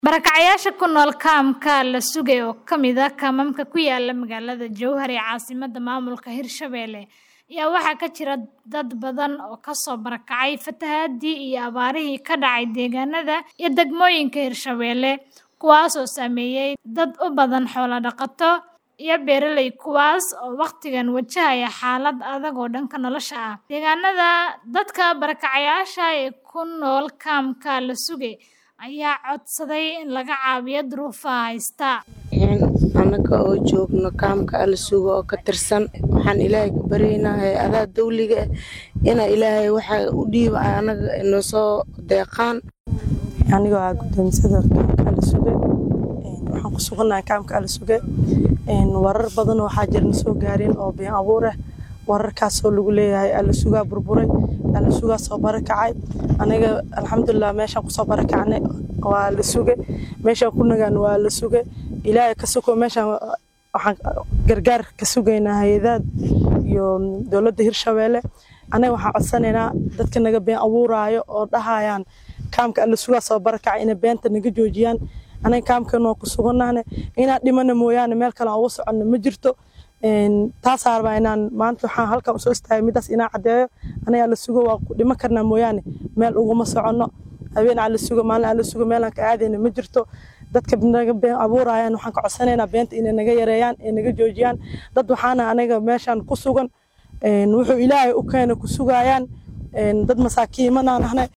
Barakacayaasha ku nool kaamka La Sugay oo ka mid ah kaamamka ku yaala magaalada Jowhar ee caasimadda maamulka Hirshabelle ayaa waxaa ka jira dad badan oo ka soo barakacay fatahaadii iyo abaarihii ka dhacay deegaanada iyo degmooyinka Hirshabelle kuwaas oo saameeyay dad u badan xoolo dhaqato iyo beeraley kuwaas oo waqtigan wajahaya xaalad adag oo dhanka nolosha ah. Deegaanada dadka barakacayaasha ah ee ku nool kaamka La Sugay ayaa codsaday in laga caawiyo duruufaha haysta. Annaga oo joogno kaamka Alla Sugo oo ka tirsan waxaan ilaahay ka baryaynaa hay-adaha dawliga ah ina ilaahay waxa u dhiiba anaga inoo soo deeqaan anigoo ah guddoomiyada kaamka Alla Suge waxaan ku suganahay kaamka Alla Suge warar badan waxaa jira na soo gaareen oo been abuur ah wararkaasoo lagu leeyahay Alla Sugaa burburay Alla Sugaa soo barakacay aniga alxamdulilah meeshaan kusoo barakacnay waa La Suge meeshaan ku nagaan waa La Suge ilaahay ka soko meeshaan waxaan gargaar ka sugaynaa hay-adaha iyo dowladda Hirshabelle anaga waxaan codsanaynaa dadka naga been abuuraayo oo dhahayaan kaamka Alla Sugaa soo barakacay inay beenta naga joojiyaan anaga kaamkan waa ku suganahay inaan dhimana mooyaane meel kale aan uga soconno ma jirto taasaa rabaa inaan maanta waxaan halkan usoo istaagay midaas inaan caddeeyo anaga Alla Sugo waa ku dhiman karnaa mooyaane meel uguma soconno habeen Alla Sugo maalin Alla Sugo meel aan ka aadayna ma jirto dadka naga been abuurayaan waxaan ka codsanaynaa beenta inay naga yareeyaan ee naga joojiyaan dad waxaana anaga meeshaan ku sugan wuxuu ilaahay u keena ku sugayaan dad masaakiimanaan ahnay